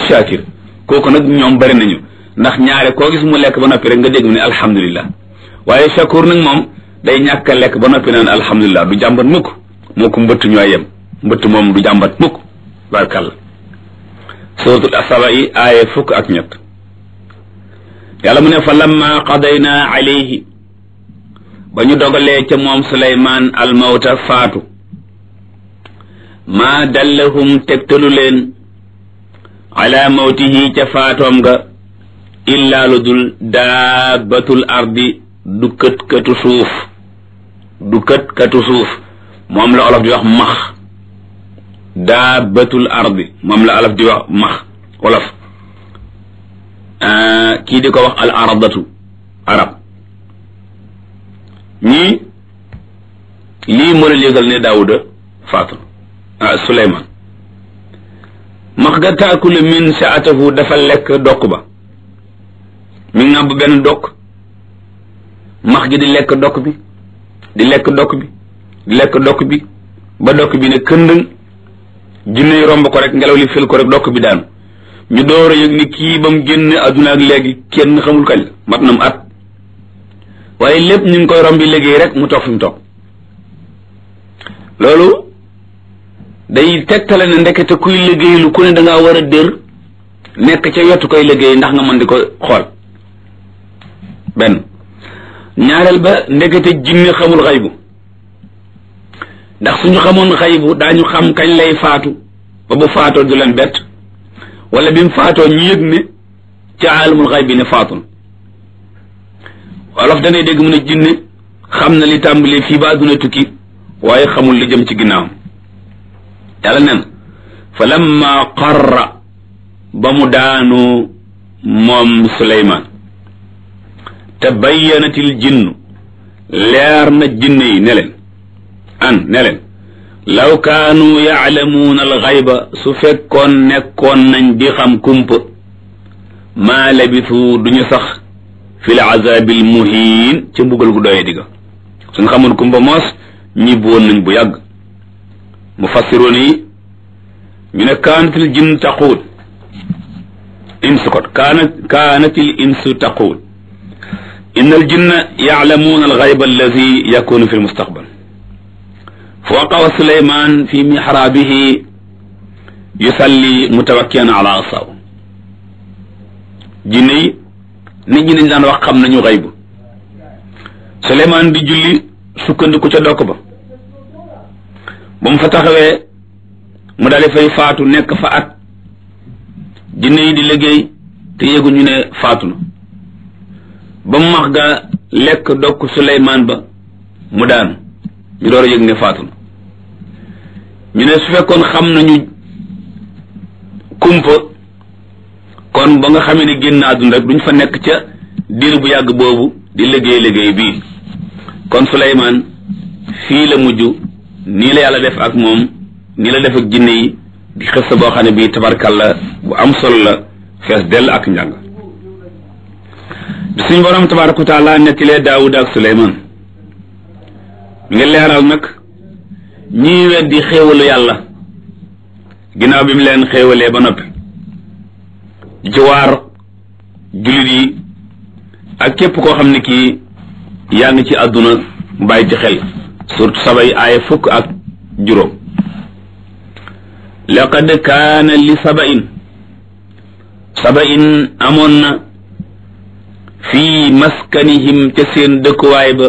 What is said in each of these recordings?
shakir kooku nag ñoom bari nañu ndax ñaare koo gis mu lekk ba noppi rek nga dégg mu ne alhamdulillah waaye shakur nag moom day ñàkk a lekk ba noppi naan alhamdulillah du jàmbat mukk moo ko mbëtt ñooy yem mbëtt moom du jàmbat mukk barkalla suratul asaba yi aaye fukk ak ñett yàlla mu ne fa lamma qadayna alayhi ba ñu dogalee ca moom suleymaan almawta faatu maa dallahum tegtalu leen ala mawtihi ca faatoom nga illaa lu dul daabatul ardi du kët katu suuf du kët katu suuf moom la olof di wax max daabatul ardi moom la olof di wax max olof kii di ko wax al aradatu arab ñii lii moo la yëgal ne daawuda faatu ah suleymaan max ga taakulu min saatahu dafa lekk dokk ba mi ngàbb benn dokk max gi di lekk dokk bi di lekk dokk bi di lekk dokk bi ba dokk bi ne këndëng jinne yi romb ko rek ngelaw li fil ko rek dokk bi daanu ñu door a yëg ni kii ba mu génn adduna ak léegi kenn xamul kañ la mat na mu at waaye lépp ñu ngi koy rombi liggéey rek mu toog fi mu toog loolu day tegtale ne ndekete kuy liggéey lu ku ne da ngaa war a dër nekk ca yottu koy liggéey ndax nga mën di ko xool benn ñaareel ba ndekete jinne xamul xaybu ndax suñu xamoon xaybu daañu xam kañ lay faatu ba bu faatoo du leen bett wala bi mu faatoo ñu yëg ne ca aalamul xayb bi ne faatu na wolof danay dégg mu ne jinne xam na li tàmbalee fii ba àdduna tukki waaye xamul li jëm ci ginnaawam yàlla nen fa lamma qarra ba mu daanu moom suleymaan te bayyanatil jinnu leer na jinne yi ne leen an ne leen law kaanu yaalamuuna alxayba su fekkoon nekkoon nañ di xam kumpa maa labisu duñu sax fi l azabil muhiin ca mbugal gu doyee digga suñ xamoon kumpa moos ñibbi woon nañ bu yàgg mufassiroon yi ñu ne kaanatil jinn taquul insu kot kaanat kaanatil insu taquul inna al jinna yaalamuuna alxayba alladi yakunu fi lmustaqbal fa waqawa suleyman fi mixraabihi yusalli mutawakkian ala asaw jinne yi nit ñi dañ daan wax xam nañu xaybu suleyman di julli sukkandiku ca dokk ba ba mu fa taxawee mu daal di fay faatu nekk fa at jinne yi di liggéey te yéguñu ne faatu na ba mu max ga lekk dokk suleyman ba mu daanu ñu door a yëg ne faatu na ñu ne su fekkoon xam nañu kumpa kon ba nga xamee ne génn àdduna rek duñ fa nekk ca diir bu yàgg boobu di liggéey liggéey bii kon Suleymaan fii la mujj nii la yàlla def ak moom nii la def ak jinne yi di xës sa boo xam ne bii tabarkalla bu am solo la fees dell ak njàng bi suñ borom tabaraka wa taala nettilee Daawuda ak Suleymaan mi ngi leeral nag ñii weddi xéewalu yàlla ginnaaw bi mu leen xéewalee ba noppi ci waar jullit yi ak képp koo xam ne kii yaa ngi ci àdduna bàyyi ci xel surtout sabay aaya fukk ak juróom laqad kaana li sabain sabain amoon na fii maskanihim ca seen dëkkuwaay ba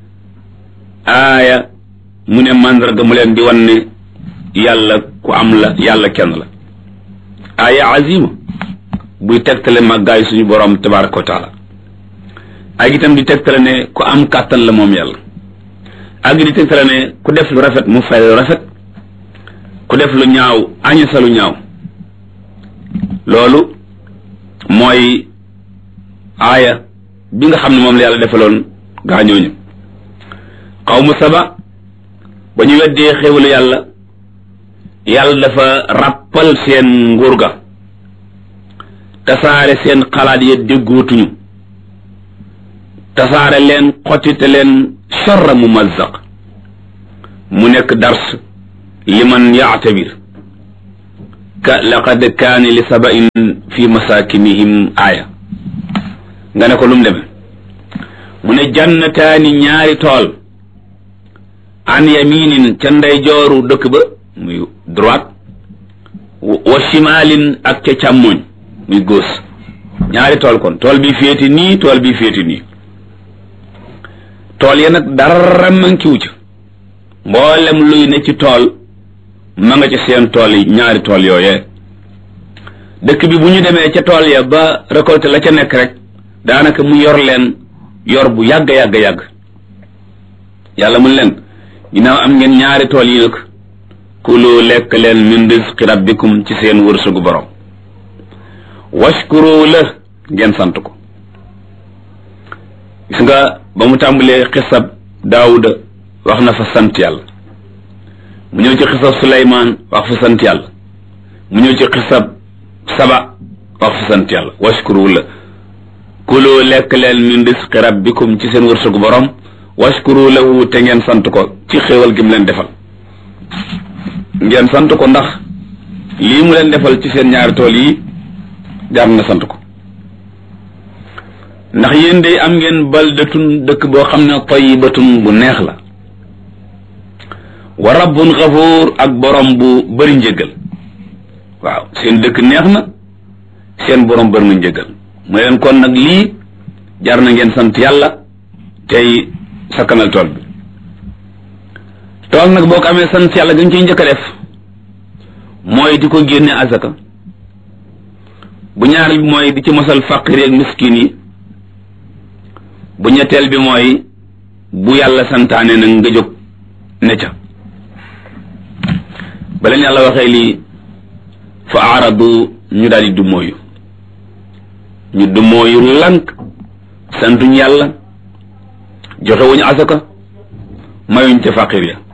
aaya mu ne màndarga mu leen di wan ne yàlla ku am la yàlla kenn la aaya azima buy tegtale màggaay suñu borom tabaraka wa taala ak itam di tegtale ne ku am kàttan la moom yàlla ak di tegtale ne ku def lu rafet mu fay lu rafet ku def lu ñaaw añu sa lu ñaaw loolu mooy aaya bi nga xam ne moom la yàlla defaloon gaañooñu xawmu saba ba ñu weddee xéwalu yàlla yàlla dafa ràppal seen nguur ga tasaare seen xalaat ya déggootuñu tasaare leen xottite leen charra mu mazzaq mu nekk dars liman yaatabir ka laqad kaani li sabain fi masakinihim aaya nga ne ko lu mu demee mu ne jannataani ñaari tool an yaminin ca ndeyjooru dëkk ba muy droite wa shimalin ak ca càmmoñ muy gauche ñaari tool kon tool bi féeti nii tool bi féeti nii tool ya nag dara mankiwu ca mboolem luy ne ci tool ma nga ca seen tool yi ñaari tool yooyee dëkk bi bu ñu demee ca tool ya ba récolté la ca nekk rek daanaka mu yor leen yor bu yàgg yàgg yàgg yàlla mun leen ginnaaw am ngeen ñaari tool yi nag kulu lekk leen min rizqi rabbikum ci seen wërsëgu borom washkuru la ngeen sant ko gis nga ba mu tàmbalee xisab daawuda wax na fa sant yàlla mu ñëw ci xisab suleymaan wax fa sant yàlla mu ñëw ci xisab saba wax fa sant yàlla washkuru la kulu lekk leen min rizqi rabbikum ci seen wërsëgu borom washkuru lahu te ngeen sant ko ci xéewal gi mu leen defal ngeen sant ko ndax lii mu leen defal ci seen ñaari tool yi jaar na sant ko ndax yéen day am ngeen baldatun dëkk boo xam ne tayyibatun bu neex la wa rabbun xafuur ak borom bu bëri njëggal waaw seen dëkk neex na seen borom bëri na njëggal mu leen kon nag lii jar na ngeen sant yàlla tey sakkanal tool bi tool nag boo ko amee sant yàlla gañ ciy njëkk a def mooy di ko génne azaka bu ñaareel bi mooy di ci mosal faqir ak miskin yi bu ñetteel bi mooy bu yàlla santaane nag nga jóg ne ca ba leen yàlla waxee lii fa aaradu ñu daal di dummóoyu ñu dummóoyu lànk santuñ yàlla joxe wuñu asaka mayuñ ca faqir ya